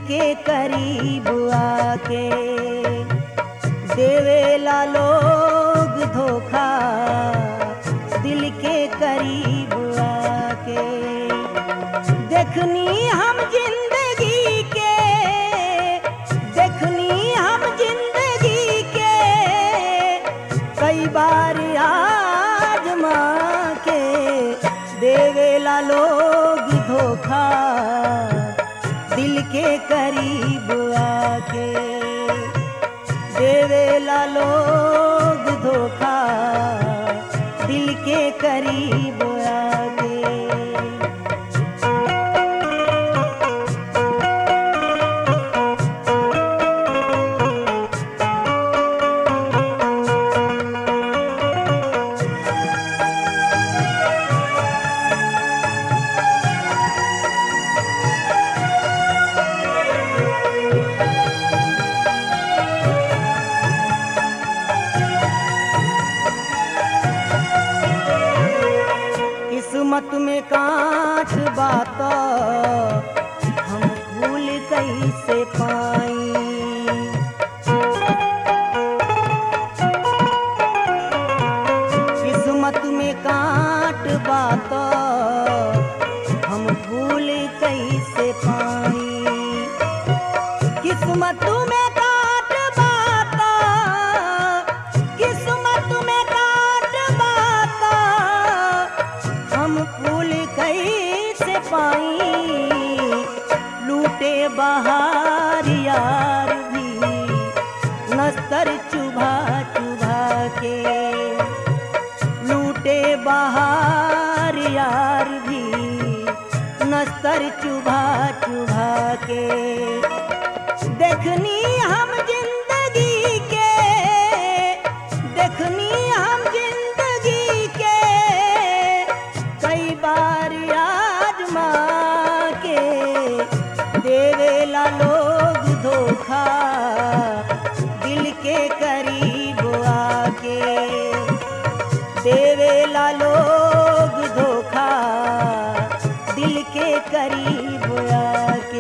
के करीब आके देवेला लोग धोखा दिल के करीब आके देखनी हम जिंदगी के देखनी हम जिंदगी के कई बार आजमा के देवेला लोग धोखा दिल के करीब आके देवेला लोग धोखा दिल के करीब आके किस्मत में कांच बात हम भूल कैसे पाई किस्मत में कांट बात हम भूल कैसे पाई किस्मत में काट बाता किस्मत में काट बाता हम फूल कैसे पाई लूटे बहार यार भी नस्तर चुभा चुभा के लूटे बहार यार भी नस्तर चुभा चुभा के देखनी हम जिंदगी के देखनी हम जिंदगी के कई बार आजमा के देवेला लोग धोखा दिल के करीब आके देवेला लोग धोखा दिल के करीब आके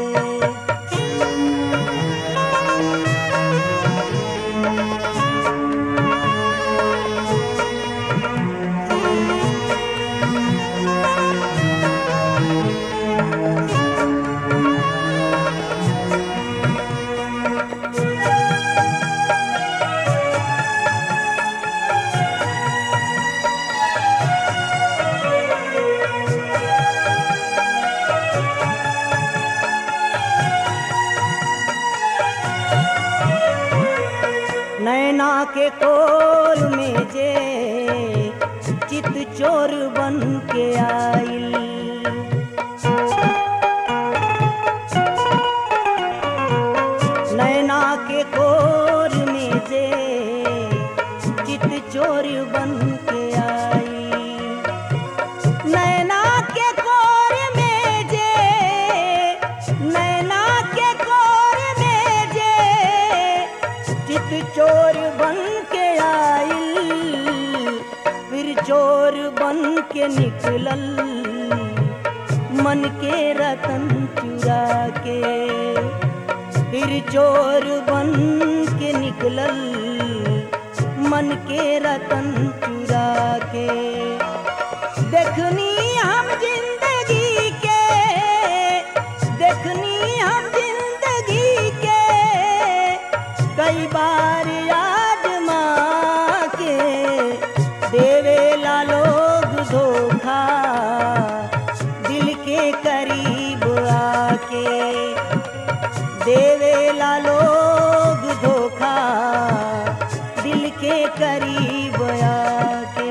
नैना के कोल में जे चित चोर बन के आइल नैना के कोर में जे चित चोर बन के आई नैना के कोर में जे नैना के कोर में जे चित चोर बन के आइल फिर चोर बन के निकलल मन के रतन चुरा के फिर चोर बन के निकलल मन के रतन चुरा के देखनी हम जिंदगी के देखनी हम जिंदगी के कई बार आजमा के देवेला लोग धोखा दिल के करीब आके देवेला लोग धोखा दिल के करीब आके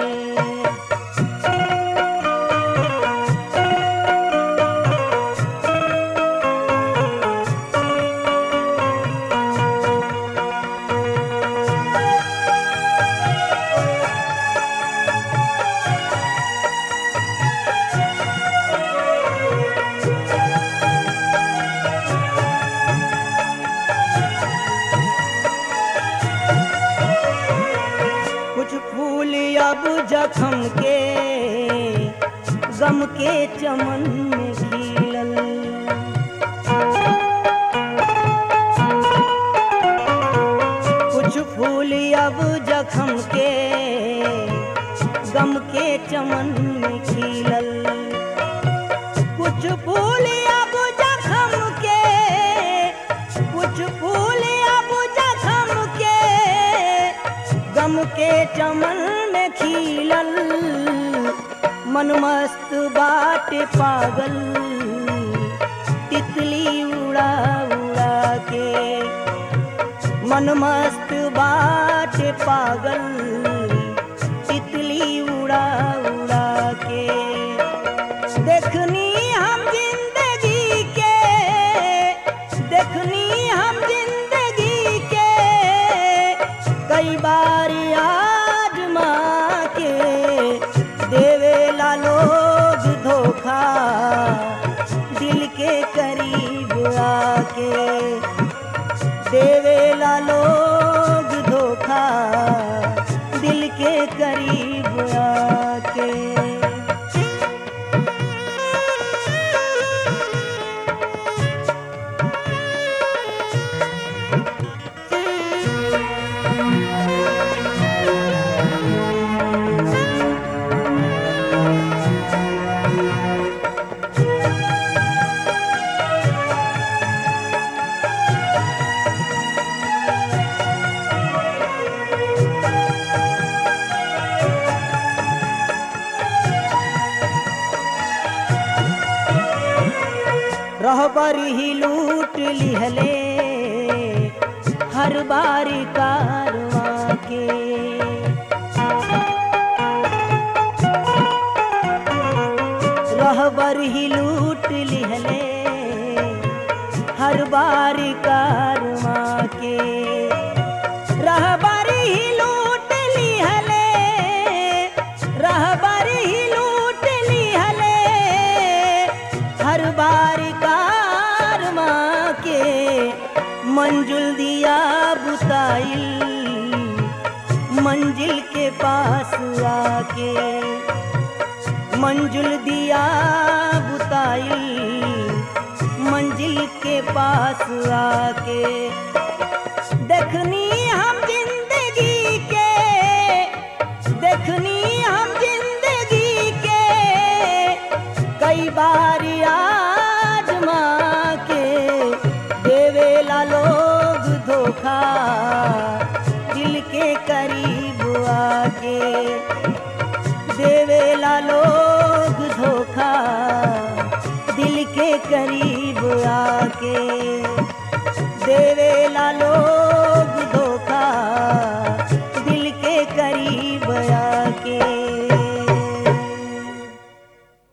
कुछ फूल अब जखम के गम के चमन में खिलल के चमन में खिलल मन मस्त बाटे पागल तितली उड़ा उड़ा के मन मस्त बाटे पागल तितली उड़ा उड़ा के देखनी हम जिंदगी के देखनी हम जिंदगी के कई बार आजमा के देवेला लोग धोखा दिल के करीब आके देवेला लोग धोखा दिल के करीब आके रहबर ही लूट लिहले हर बार कारवा के रहबर ही लूट लिहले हर बार कारवा के रहबर ही लूट लिहले रहबर ही लूट लिहले हर बार कार माँ के मंजुल दिया बुताइल मंजिल के पास आके मंजुल दिया बुताइल मंजिल के पास आके देखनी